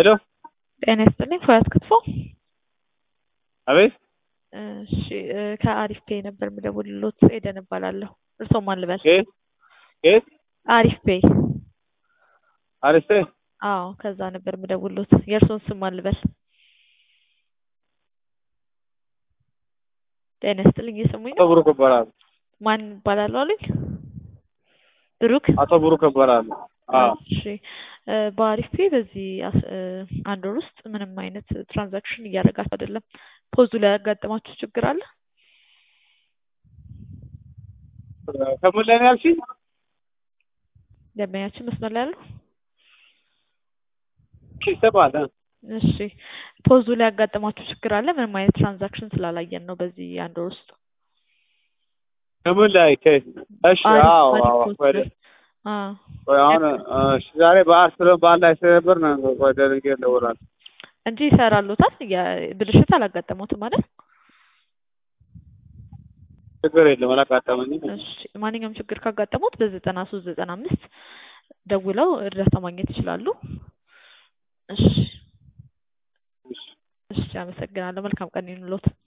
ሄሎ ጤና ይስጥልኝ ፎያት ክትፎ። አቤት እሺ እ ከአሪፍ ፔይ ነበር የምደውልሎት ኤደን እባላለሁ። እርስዎ ማን ልበል? ከየት ከየት አሪፍ ፔይ። አሪስቴ አዎ ከዛ ነበር የምደውልሎት። የእርስዎን ስም ማን ልበል? ጤና ይስጥልኝ እየሰሙኝ አቶ ነው? ብሩክ እባላለሁ። ማን ይባላሉ አሉኝ? ብሩክ አቶ ብሩክ እባላለሁ። አዎ እሺ እ በአሪፍ ፔይ በዚህ አስ- እ አንድ ወር ውስጥ ምንም አይነት ትራንዛክሽን እያደረጋችሁ አይደለም። ፖዙ ላይ ያጋጠማችሁ ችግር አለ? ከምን ላይ ነው ያልሽኝ? ደንበኛችን መስመር ላይ አሉ? ይሰማል እ? እሺ ፖዙ ላይ ያጋጠማችሁ ችግር አለ? ምንም አይነት ትራንዛክሽን ስላላየን ነው በዚህ አንድ ወር ውስጥ። ከምን ላይ ከየት? እሺ አሪፍ አዎ አሪፍ አዎ ፖዝ ወደ ላይ አ ቆይ አሁን እሺ ዛሬ በዓል ስለሆነ በዓል ላይ ስለነበር ነው ወደ ነገ እደውላለሁ። እንጂ ይሰራሉታል። ያ- ብልሽት አላጋጠሙትም አይደል? ችግር የለም አላጋጠመኝም። እሺ ማንኛውም ችግር ካጋጠሙት በዘጠና ሶስት ዘጠና አምስት ደውለው እርዳታ ማግኘት ይችላሉ። እሺ እሺ እሺ አመሰግናለሁ። መልካም ቀን ይሁንልዎት።